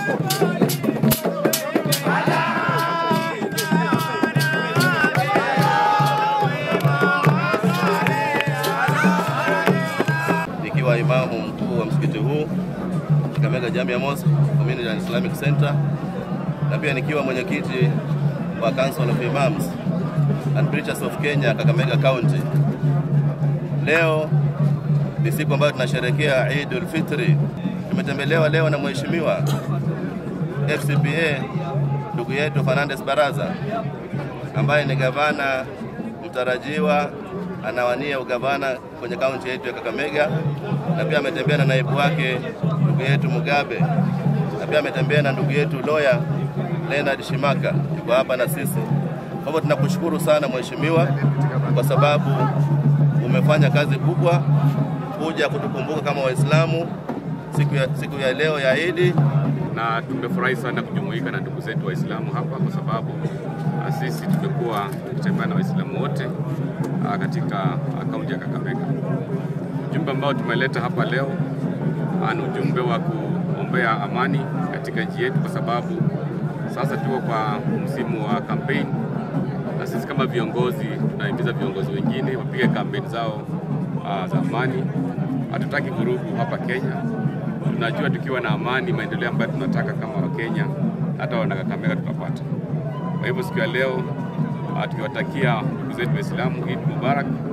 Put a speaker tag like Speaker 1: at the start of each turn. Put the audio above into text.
Speaker 1: nikiwa imamu mkuu wa msikiti huu Kakamega Jamia Mosque Community and Islamic Center, na pia nikiwa mwenyekiti wa Council of Imams and Preachers of Kenya Kakamega County. Leo ni siku ambayo tunasherehekea Eid al-Fitri. Tumetembelewa leo na mheshimiwa FCPA ndugu yetu Fernandes Baraza ambaye ni gavana mtarajiwa anawania ugavana kwenye kaunti yetu ya Kakamega, na pia ametembea na naibu wake ndugu yetu Mugabe, na pia ametembea na ndugu yetu lawyer Leonard Shimaka, yuko hapa na sisi. Kwa hivyo tunakushukuru sana mheshimiwa, kwa sababu umefanya kazi kubwa kuja kutukumbuka kama Waislamu siku ya, siku ya leo ya Idi
Speaker 2: na tumefurahi sana kujumuika na ndugu zetu Waislamu hapa kwa sababu ah, sisi tumekuwa tukitembea na Waislamu wote ah, katika ah, kaunti ya Kakamega. Ujumbe ambao tumeleta hapa leo ah, ni ujumbe wa kuombea amani katika nchi yetu, kwa sababu sasa tuko kwa msimu wa kampeni, na sisi kama viongozi tunahimiza viongozi wengine wapige kampeni zao ah, za amani. Hatutaki vurugu hapa Kenya tunajua tukiwa na amani, maendeleo ambayo tunataka kama Wakenya, hata wana Kakamega tutapata. Kwa hivyo siku ya leo ah, tukiwatakia ndugu zetu Waislamu Eid Mubarak